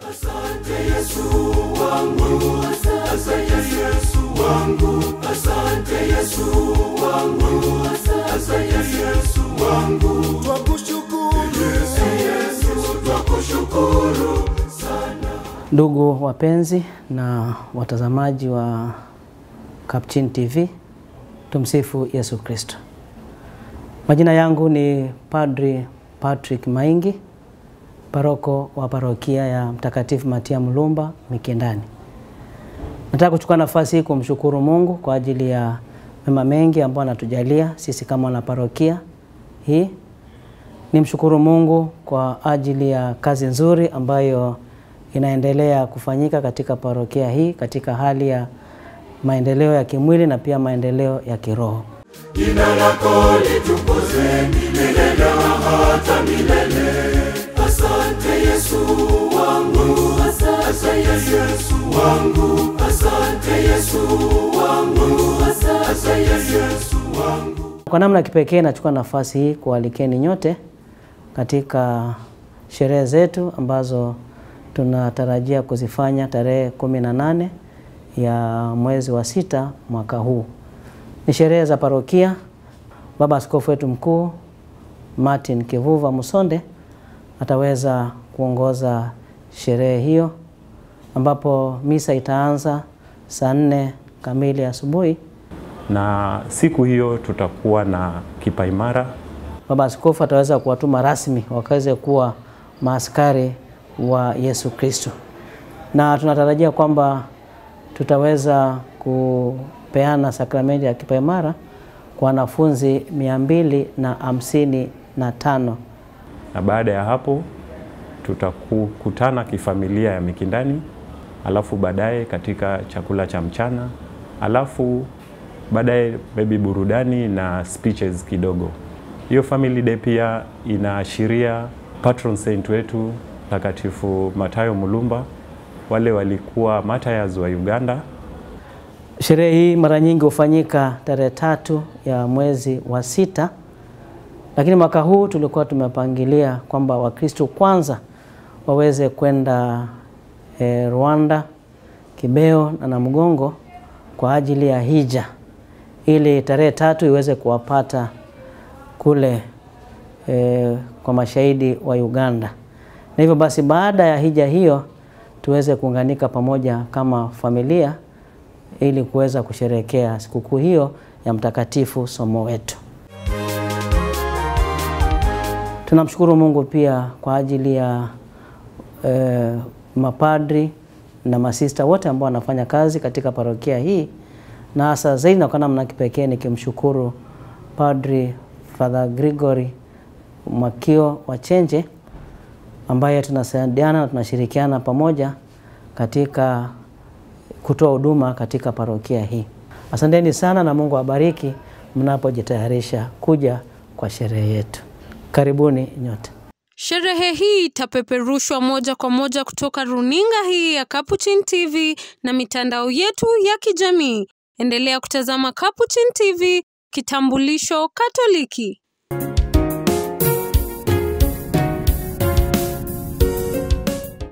Asante Yesu wangu, asante Yesu wangu, asante Yesu wangu, asante Yesu wangu. Twakushukuru Yesu twakushukuru sana. Ndugu wapenzi na watazamaji wa Kapchin TV, tumsifu Yesu Kristo. Majina yangu ni Padri Patrick Maingi, paroko wa parokia ya Mtakatifu Matia Mulumba Mikindani. Nataka kuchukua nafasi hii kumshukuru Mungu kwa ajili ya mema mengi ambayo anatujalia sisi kama wana parokia hii. Nimshukuru Mungu kwa ajili ya kazi nzuri ambayo inaendelea kufanyika katika parokia hii katika hali ya maendeleo ya kimwili na pia maendeleo ya kiroho. Jina lako litukuzwe milele na hata milele. Asante Yesu wangu, asante Yesu wangu, asante Yesu wangu, asante Yesu wangu. Kwa namna ya kipekee nachukua nafasi hii kualikeni nyote katika sherehe zetu ambazo tunatarajia kuzifanya tarehe kumi na nane ya mwezi wa sita mwaka huu. Ni sherehe za parokia. Baba Askofu wetu mkuu Martin Kivuva Musonde ataweza kuongoza sherehe hiyo ambapo misa itaanza saa nne kamili asubuhi. na siku hiyo tutakuwa na kipaimara Baba Askofu ataweza kuwatuma rasmi wakaweze kuwa maaskari wa Yesu Kristo, na tunatarajia kwamba tutaweza kupeana sakramenti ya kipaimara kwa wanafunzi mia mbili na hamsini na tano. na baada ya hapo tutakutana kifamilia ya Mikindani, alafu baadaye katika chakula cha mchana, alafu baadaye maybe burudani na speeches kidogo. Hiyo family day pia inaashiria patron saint wetu Mtakatifu Matayo Mulumba, wale walikuwa martyrs wa Uganda. Sherehe hii mara nyingi hufanyika tarehe tatu ya mwezi wa sita, lakini mwaka huu tulikuwa tumepangilia kwamba Wakristo kwanza waweze kwenda e, Rwanda, Kibeo na Namugongo kwa ajili ya hija, ili tarehe tatu iweze kuwapata kule e, kwa mashahidi wa Uganda, na hivyo basi baada ya hija hiyo tuweze kuunganika pamoja kama familia ili kuweza kusherehekea sikukuu hiyo ya Mtakatifu Somo wetu. Tunamshukuru Mungu pia kwa ajili ya eh, mapadri na masista wote ambao wanafanya kazi katika parokia hii, na hasa zaidi na kwa namna kipekee nikimshukuru Padri Father Gregory Makio wa Chenje ambaye tunasaidiana na tunashirikiana pamoja katika kutoa huduma katika parokia hii. Asanteni sana na Mungu awabariki mnapojitayarisha kuja kwa sherehe yetu. Karibuni nyote. Sherehe hii itapeperushwa moja kwa moja kutoka runinga hii ya Capuchin TV na mitandao yetu ya kijamii. Endelea kutazama Capuchin TV, kitambulisho Katoliki.